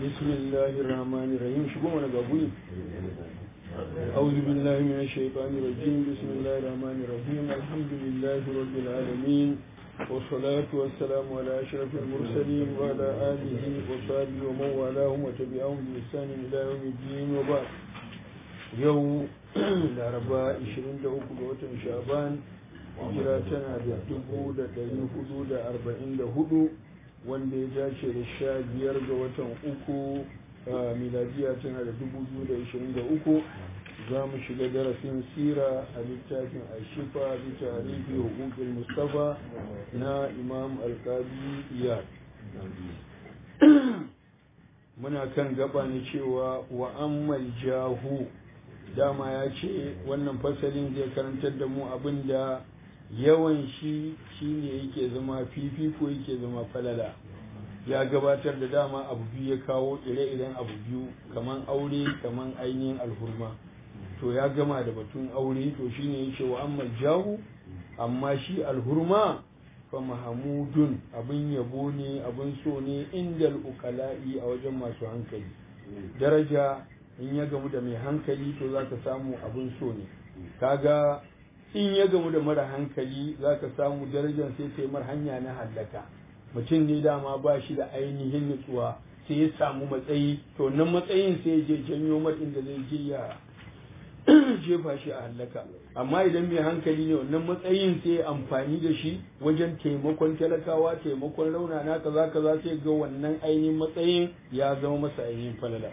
بسم الله الرحمن الرحيم شكو من قبول أعوذ بالله من الشيطان الرجيم بسم الله الرحمن الرحيم الحمد لله رب العالمين والصلاة والسلام على أشرف المرسلين وعلى آله وصحبه ومن والاهم وتبعهم بإحسان إلى يوم الدين وبعد يوم الأربعاء 23 ga watan Shaban hijira tana da dubu da ɗari hudu da arba'in da hudu wanda ya dace da sha biyar ga watan uku miladiya tana da dubu biyu da ishirin da uku za mu shiga darasin sira a littafin ashifa bi tarihi hukukul mustafa na imam alkabi iyad muna kan gaba ne cewa wa ammal jahu dama ya ce wannan fasalin zai karantar da mu abin da yawan shi shine yake zama fifiko yake zama falala ya gabatar da dama abu biyu ya kawo ire-iren abu biyu kaman aure kaman ainihin alhurma to ya gama da batun aure to shine ya ce wa amma jahu amma shi alhurma fa mahamudun abin yabo ne abin so ne inda ukala'i a wajen masu hankali daraja in ya gamu da mai hankali to za ka samu abin so ne kaga in ya gamu da mara hankali za ka samu darajar sai sai mar hanya na hallaka mutum ne dama ba shi da ainihin nutsuwa sai ya samu matsayi to nan matsayin sai je janyo mar inda zai je ya jefa shi a hallaka amma idan mai hankali ne wannan matsayin sai amfani da shi wajen taimakon talakawa taimakon raunana kaza kaza sai ga wannan ainihin matsayin ya zama masa ainihin falala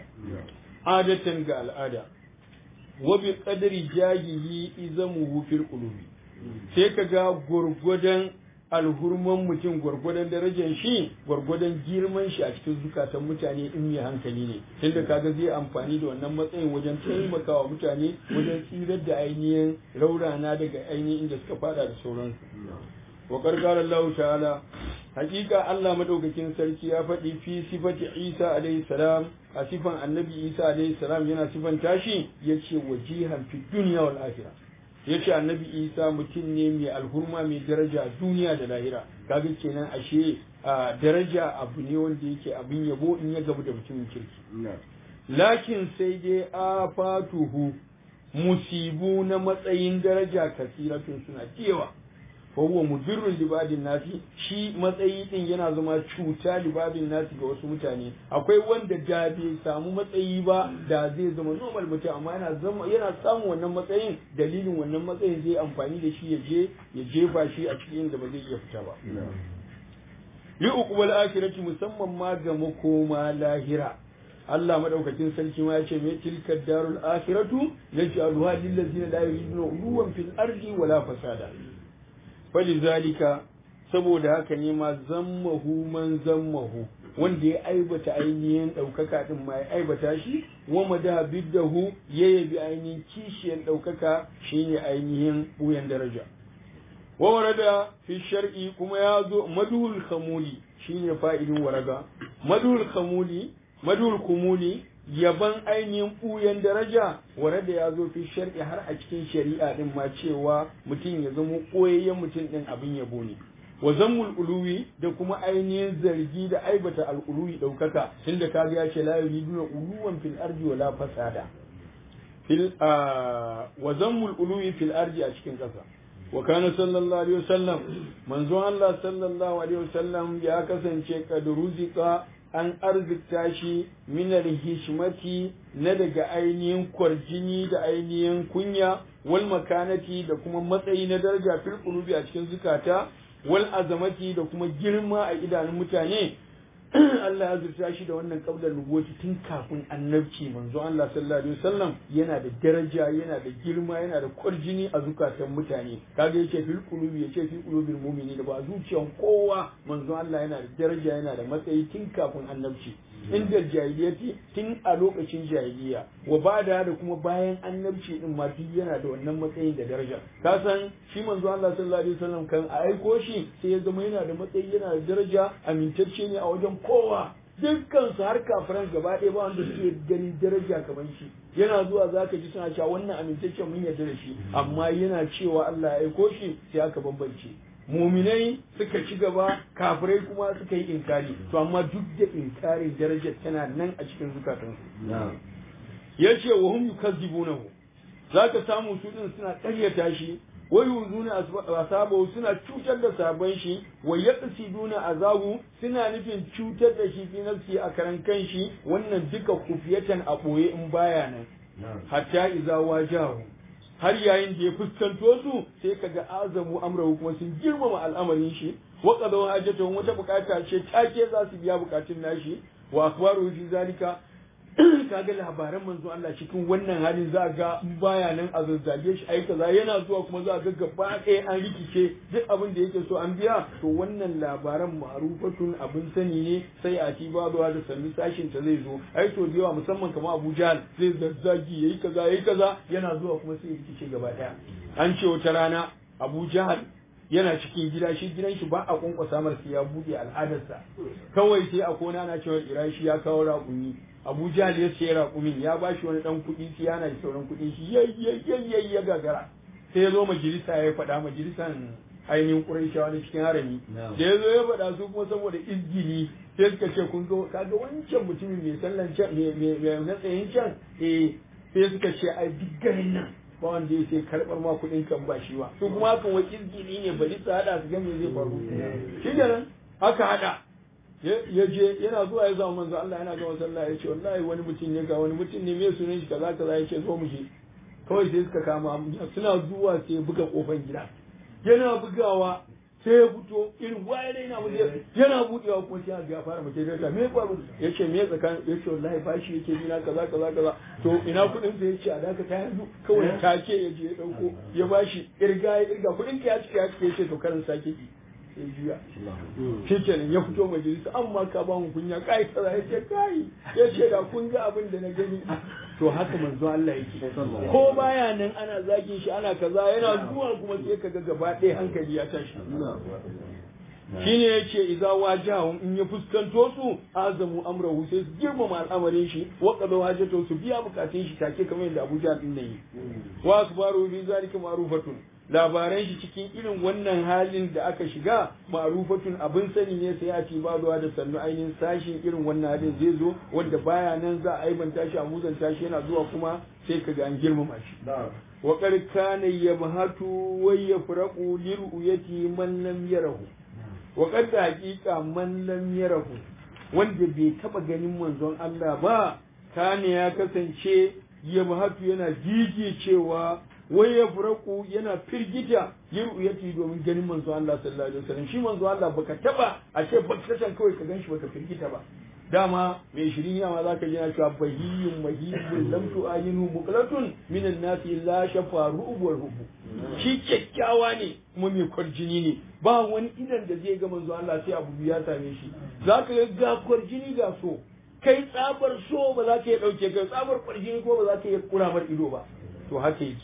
adatan ga al'ada wa bi qadri jahihi izamuhu fil qulubi sai kaga gurgudan alhurman mutum gwargwadon darajar shi gwargwadon girman shi a cikin zukatan mutane in mai hankali ne tunda kaga zai amfani da wannan matsayin wajen taimakawa mutane wajen tsirar da ainihin raurana daga ainihin inda suka fada da sauransu wa qarqara Allah ta'ala hakika Allah madaukakin sarki ya faɗi fi sifati Isa alayhi salam a sifan annabi Isa alayhi salam yana sifan tashi yace wajihan fi dunya wal akhirah yace annabi Isa mutum ne mai alhurma mai daraja duniya da lahira kaga kenan ashe daraja abu ne wanda yake abin yabo in ya gabu da mutumin kirki lakin sai dai afatuhu musibu na matsayin daraja kasiratun suna cewa fa huwa mudirrun libadin nasi shi matsayi din yana zama cuta libadin nasi ga wasu mutane akwai wanda da bai samu matsayi ba da zai zama normal mutum amma yana zama yana samun wannan matsayin dalilin wannan matsayin zai amfani da shi ya je ya jefa shi a cikin da ba zai iya fita ba li uqbal akhirati musamman ma ga makoma lahira Allah madaukakin sarki ma ya ce mai tilka darul akhiratu yaj'aluha lil ladzina la yuriduna uluwan fil ardi wala fasada falizalika saboda haka ne ma zammahu man zammahu wanda ya aibata ainihin ɗaukaka ɗin ma ya aibata shi wa mada biddahu ya yabi ainihin kishiyar ɗaukaka shine ainihin ɓuyan daraja wa warada fi shar'i kuma ya zo madul khamuli shine fa'idin waraga madul khamuli madul kumuli yaban ainihin ɓuyan daraja ware da ya zo fi shar'i har a cikin shari'a din ma cewa mutum ya zama ɓoyayyen mutum ɗin abin yabo ne wa zammul uluwi da kuma ainihin zargi da aibata al'uluwi ɗaukaka tunda ka ya ce la yuriduna uluwan fil ardi wala fasada fil wa zammul uluwi fil ardi a cikin ƙasa wa kana sallallahu alaihi wasallam manzon Allah sallallahu alaihi wasallam ya kasance kad ruzika an arzikta shi minar hishmati na daga ainihin kwarjini da ainihin kunya wal makanati da kuma matsayi na daraja fil qulubi a cikin zukata wal azamati da kuma girma a idanun mutane Allah ya zurta shi da wannan kablar nubuwati tun kafin annabci manzo Allah sallallahu alaihi wasallam yana da daraja yana da girma yana da kwarjini a zukatan mutane kaga yake fil qulubi yace fil qulubil mu'mini da ba zuciyan kowa manzo Allah yana da daraja yana da matsayi tun kafin annabci inda jahiliyati tun a lokacin jahiliya wa bada da kuma bayan annabci din ma duk yana da wannan matsayin da daraja ka san shi manzo Allah sallallahu alaihi wasallam kan a aiko shi sai ya zama yana da matsayi yana da daraja amintacce ne a wajen kowa dukkan su har kafiran gaba ɗaya ba wanda suke ganin daraja kamar shi yana zuwa zaka ji suna cewa wannan amintaccen mun yarda da shi amma yana cewa Allah ya aiko shi sai aka bambance muminai suka ci gaba kafirai kuma suka yi inkari to amma duk da inkarin darajar tana nan a cikin zukatansu ya ce wa hum yukazzibunahu zaka samu su din suna ƙaryata shi wa yuzuna asabahu suna cutar da sabon shi wa yaqsiduna azabu suna nufin cutar da shi fi nafsi a karan kanshi wannan duka kufiyatan a boye in baya nan hatta iza wajahu har yayin da ya fuskanto su sai kaga azamu amrahu kuma sun girmama al'amarin shi wa qadaw hajatuhum wata bukata ce take za su biya bukatun nashi wa akbaru fi zalika kaga labaran manzo Allah cikin wannan halin za ga baya nan a zazzage shi ai kaza yana zuwa kuma za ga gaba ɗaya an rikice duk abin da yake so an biya to wannan labaran ma'rufatun abin sani ne sai a ci babuwa da sannu sashin ta zai zo ai to da yawa musamman kamar Abu Jahl zai zazzagi yayi kaza yayi kaza yana zuwa kuma sai rikice gaba ɗaya an ce wata rana Abu Jahl yana cikin gida shi gidan shi ba a kwankwasa mar sai ya buɗe al'adarsa kawai sai a kona na cewa irashi ya kawo raƙumi Abu Jahl ya ce raƙumin ya ba shi wani ɗan kuɗi sai yana da sauran kuɗin shi yayyayyayya ya gagara sai ya zo majalisa ya faɗa majalisan ainihin Qurayshawa na cikin harami da ya zo ya faɗa su kuma saboda izgili sai suka ce kun ga kaga wancan mutumin mai sallan can mai na tsayin can eh sai suka ce ai duk garin nan ba wanda ya sai karɓar ma kuɗin kan ba shi ba su kuma haka wa izgili ne bari su haɗa su ga me zai faru shi kenan aka haɗa ya je yana zuwa ya zama manzo Allah yana gama sallah ya ce wallahi wani mutum ne ga wani mutum ne me sunan shi kaza kaza ya ce zo mu je kawai sai suka kama suna zuwa sai ya buga kofar gida yana bugawa sai ya fito irin waye ne yana buɗe yana buɗewa kuma sai ga ya fara mace da me faru ya ce me tsakan ya ce wallahi bashi yake bina kaza kaza kaza to ina kuɗin sa ya ce a daka ta yanzu kawai take ya je ya dauko ya bashi irga ya irga kuɗin ka ya cika ya cika ya ce to karin sake ki sai juya shi kenan ya fito majalisa amma ka ba mu kunya kai kaza ya ce kai ya ce da kun ga abin da na gani to haka manzo Allah yake ko baya nan ana zagin shi ana kaza yana zuwa kuma sai kaga gaba ɗaya hankali ya tashi shine yace idza wajahum in ya fuskanto su azamu amrahu sai su girmama al'amarin shi wa qadu hajatu su biya bukatun shi take kamar yadda Abuja din nan yi wa akbaru bi zalika ma'rufatun labaran shi cikin irin wannan halin da aka shiga ma'rufatun abin sani ne sai a ci bazuwa da sannu ainihin sashin irin wannan halin zai zo wanda baya nan za a aibanta shi a muzanta shi yana zuwa kuma sai ka ga an girmama shi wa qad kana yabhatu wa yafraqu li ru'yati man lam yarahu wa qad haqiqa man lam yarahu wanda bai taba ganin manzon Allah ba kana ya kasance yabhatu yana jiji cewa wai ya furaku yana firgita yin ru'yati domin ganin manzo Allah sallallahu alaihi wasallam shi manzo Allah baka taba a ce bakatan kawai ka ganshi baka firgita ba dama mai shirin yawa zaka ji na cewa bahiyyun mahibun lam tu'ayinu muqlatun minan nasi la shafa ru'ub rubu shi kyakkyawa ne kuma mai kwarjini ne ba wani idan da zai ga manzo Allah sai abu ya same shi zaka ga ga kwarjini ga so kai tsabar so ba za ka iya dauke kai tsabar kwarjini ko ba za ka iya kuramar ido ba to haka yake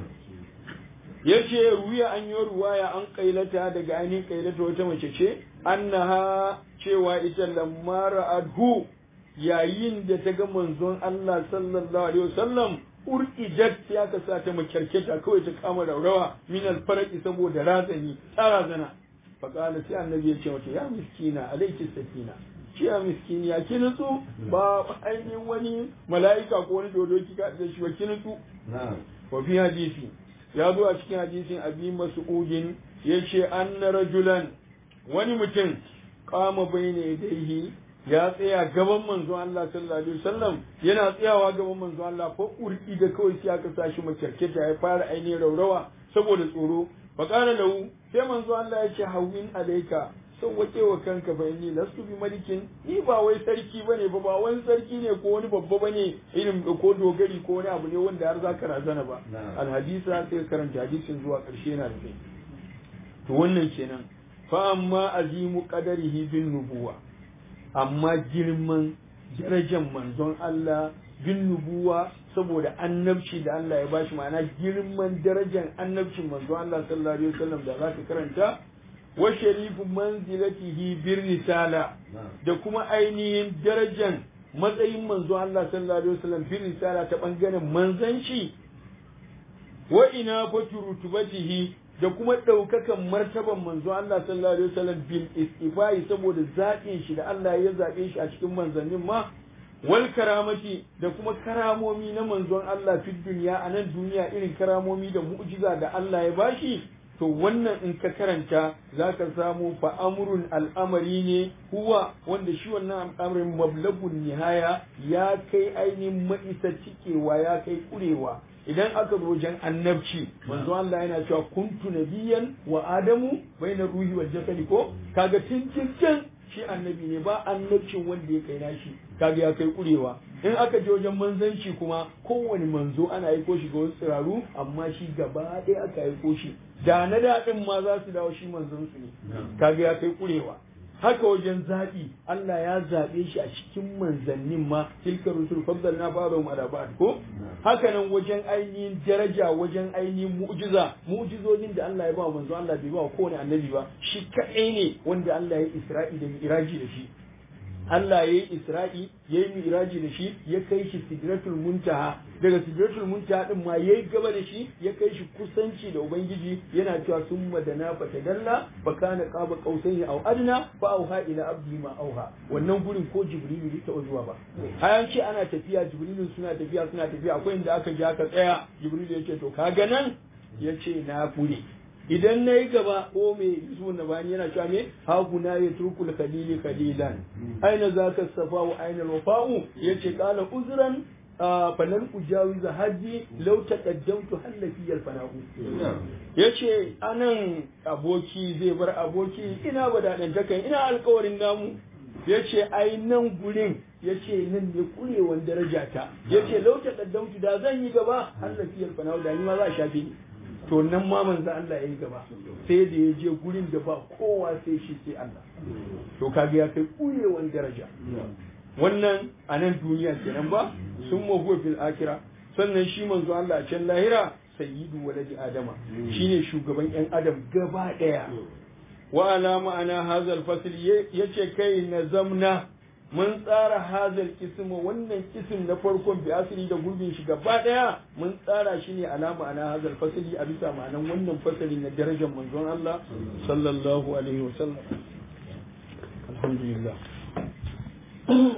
ya ce ruwiya an yi ruwaya an kailata daga ainihin kailata wata mace ce annaha cewa ita lamara adhu yayin da ta ga manzon Allah sallallahu alaihi wasallam urqidat ya ka sa ta makyarketa kawai ta kama raurawa min alfarqi saboda razani tsara zana fa qala sai annabi ya ce mata ya miskina alayki sakina shi ya miskini ya ki nutsu ba ainihin wani mala'ika ko wani dodo kika da shi ba ki nutsu wa fi hadisi ya zo a cikin hadisin abi mas'udin yace anna rajulan wani mutum kama bayna yadayhi ya tsaya gaban manzon Allah sallallahu alaihi wasallam yana tsayawa gaban manzon Allah fa urki da kawai sai aka sashi makyarketa ya fara ainihin raurawa saboda tsoro fa kana lahu sai manzon Allah ya ce hawin alaika sauwake wa kanka fa inni lastu bi malikin ni ba wai sarki bane ba ba wani sarki ne ko wani babba bane irin ko dogari ko wani abu ne wanda har zaka razana ba alhadisa sai karanta hadisin zuwa karshe yana da kai to wannan kenan fa amma azimu qadarihi bin nubuwa amma girman darajar manzon Allah bin nubuwa saboda annabci da Allah ya bashi ma'ana girman darajar annabcin manzon Allah sallallahu alaihi wasallam da zaka karanta wa sharifu manzilatihi bir risala da kuma ainihin darajan matsayin manzo Allah sallallahu alaihi wasallam bir risala ta bangaren manzanci wa ina fatu rutubatihi da kuma ɗaukakan martaban manzo Allah sallallahu alaihi wasallam bil istifai saboda zaɓin shi da Allah ya zaɓe shi a cikin manzannin ma wal karamati da kuma karamomi na manzon Allah fi duniya a nan duniya irin karamomi da mu'jiza da Allah ya bashi to wannan in ka karanta za ka samu fa'amurun al'amari ne huwa wanda shi wannan al'amarin mablagun nihaya ya kai ainihin ma'isa cikewa ya kai kurewa idan aka zo wajen annabci manzo Allah yana cewa kuntu nabiyan wa adamu bainar ruhi wal jasadi ko kaga tun can shi annabi ne ba annabcin wanda ya kai nashi kaga ya kai kurewa in aka je wajen manzanci kuma kowane manzo ana aiko shi ga wasu tsiraru amma shi gaba ɗaya aka aiko shi da na daɗin ma za su dawo shi manzon su ne kaga ya kai kurewa haka wajen zaɓi Allah ya zaɓe shi a cikin manzannin ma tilka rusul faddal na ba mu ala ba'd ko haka nan wajen ainihin daraja wajen ainihin mu'jiza mu'jizojin da Allah ya ba manzo Allah bai ba kowane annabi ba shi kaɗai ne wanda Allah ya isra'i da miraji da shi Allah ya yi Isra'i ya yi miraji da shi ya kai shi sidratul muntaha daga sidratul muntaha din ma ya yi gaba da shi ya kai shi kusanci da Ubangiji yana cewa sun madana fa tadalla fa kana qaba qausaini aw adna fa auha ila abdi ma auha wannan gurin ko Jibrilu bai taɓa zuwa ba hayan ce ana tafiya Jibrilu suna tafiya suna tafiya akwai inda aka ji aka tsaya Jibrilu ya ce to kaga nan ya ce na kure idan na yi gaba ko me yusuf na bani yana cewa me haguna ya turkul khalili khalilan aina zaka safa wa aina wafa'u yace qala uzran falan ujawiza haji law taqaddamtu hallaki al fana'u yace anan aboki zai bar aboki ina badadan takan ina alƙawarin namu yace ai nan gurin yace nan ne kurewan daraja ta yace law taqaddamtu da zan yi gaba hallaki al fana'u da ni ma za a shafe ni to nan ma manzo Allah ya yi gaba sai da ya je gurin da ba kowa sai shi sai Allah to kaga ya kai kurewan daraja wannan a nan duniya kenan ba sun mahuwa fil akira sannan shi manzo Allah a can lahira sayyidu waladi adama shine shugaban yan adam gaba daya wa ala ma'ana hazal fasl yace kai na zamna mun tsara hazal kisma wannan kisim na farkon bi asiri da gurbin shi gaba daya mun tsara shi ne alama ana hazal fasali a bisa ma'anan wannan fasali na darajar manzon Allah sallallahu alaihi wasallam alhamdulillah